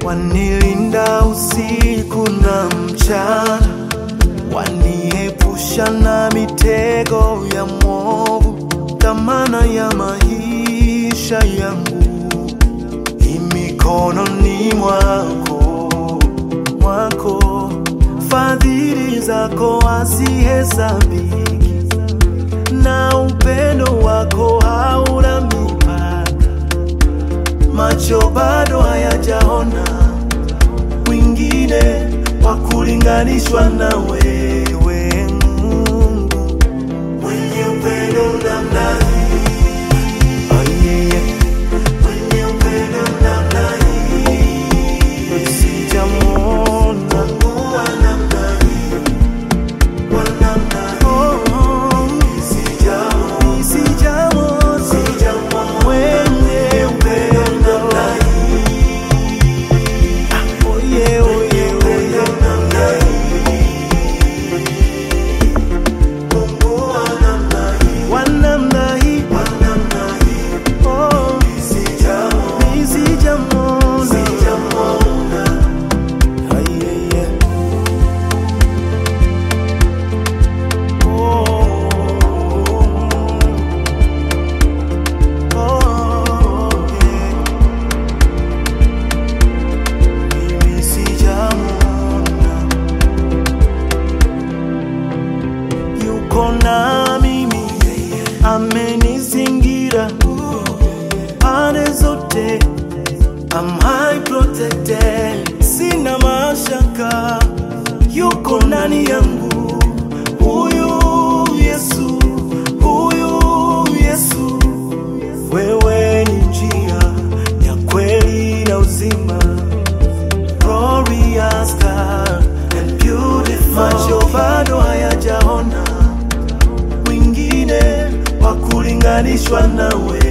wanilinda usiku na mchana, waniepusha na mitego ya mwovu, dhamana ya maisha yangu imikononi mwako, mwako. Fadhili zako hazihesabiki, na upendo wako hauna mipaka. Macho bado hayajaona mwingine wa kulinganishwa na wewe, Mungu mwenye upendo namna hii. Oh, yeah, yeah. Mwenye upendo namna hii. Sijamwona Mungu wa namna hii, wa namna hii. Oh, sijamwona, sijamwona mwenye upendo namna hii. Ah, oh, yeah, oh, yeah, oh, yeah. namna Mungu wa namna hii, wa namna hii, wa namna hii. Oh, sijamwona, sijamwona, sijamwona. Ah, yeah, yeah. Oh, yeah. Mimi sijamwona, yuko na mimi, amenizingira pande zote, am high protected, sina mashaka, yuko ndani yangu, huyu Yesu, huyu Yesu, wewe ni njia ya kweli na uzima glorious God and beautiful. Macho bado hayajaona mwingine wa kulinganishwa nawe,